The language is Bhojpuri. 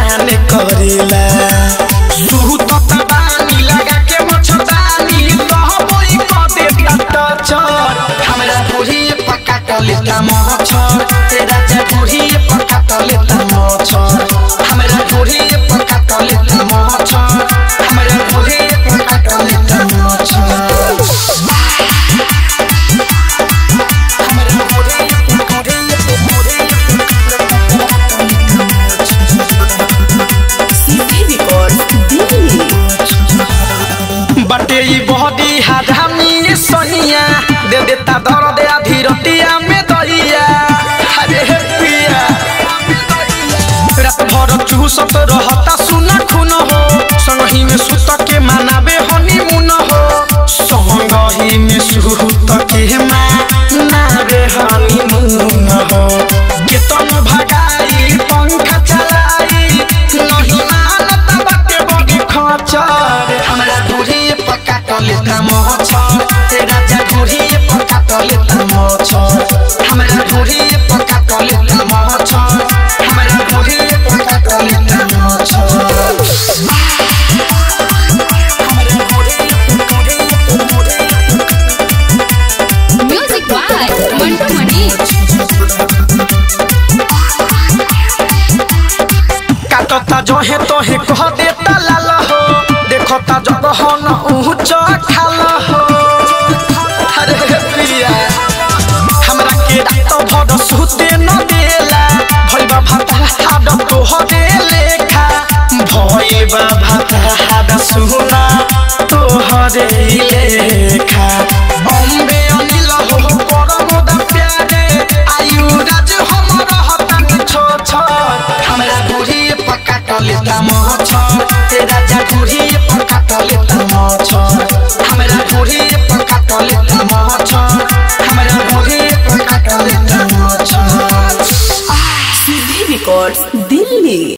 जियान करेला सुहू तो तबानी लगा के मछतानी कहबोई क देता टचर हमरा बुढ़ी पका क लेता मछर तेरा जा बुढ़ी पका क लेता मछर हमरा बुढ़ी पका क लेता मछर हमरा बुढ़ी पका क लेता मछर हमरा बुढ़ी बुढ़ी सीपी रिकॉर्ड दिल्ली बटे ई बहदी हाधामी सनिया दे देता दर्द आधी रतिया में दहिया अरे हे पिया रात भर चूसत रहता सुना खुन हो संगही में सुत के मनावे हनीमून हो संगही में सुत के मनावे हनीमून हो केतन भगाई पंखा चलाई नहीं मानत बाटे बड़ी खचर हमरा बुढ़ी पका क लेता मछर तेरा जा बुढ़ी पका क लेता मछर हमरा बुढ़ी पका क लेता मछर हमरा बुढ़ी पका क लेता मछर हमरा बुढ़ी बुढ़ी बुढ़ी म्यूजिक बाय मंटू मणि काटता जहे तहे कह देता लाल हो देखता जगह न ऊंच खाल हो अरे प्रिया हमरा के रात भर सुते न देला भइबा भाता हाड तोहरे लेखा भइबा भाता हाड सुना तोहरे लेखा बॉम्बे अनिल हो परम दा प्यारे आयु राज हम रहतन छो छो हमरा बुढ़ी पका क लेता मछ तेरा जा बुढ़ी पका क लेता मछ हमरा बुढ़ी पका क लेता मछ हमरा बुढ़ी पका क लेता मछ सीपी रिकॉर्ड दिल्ली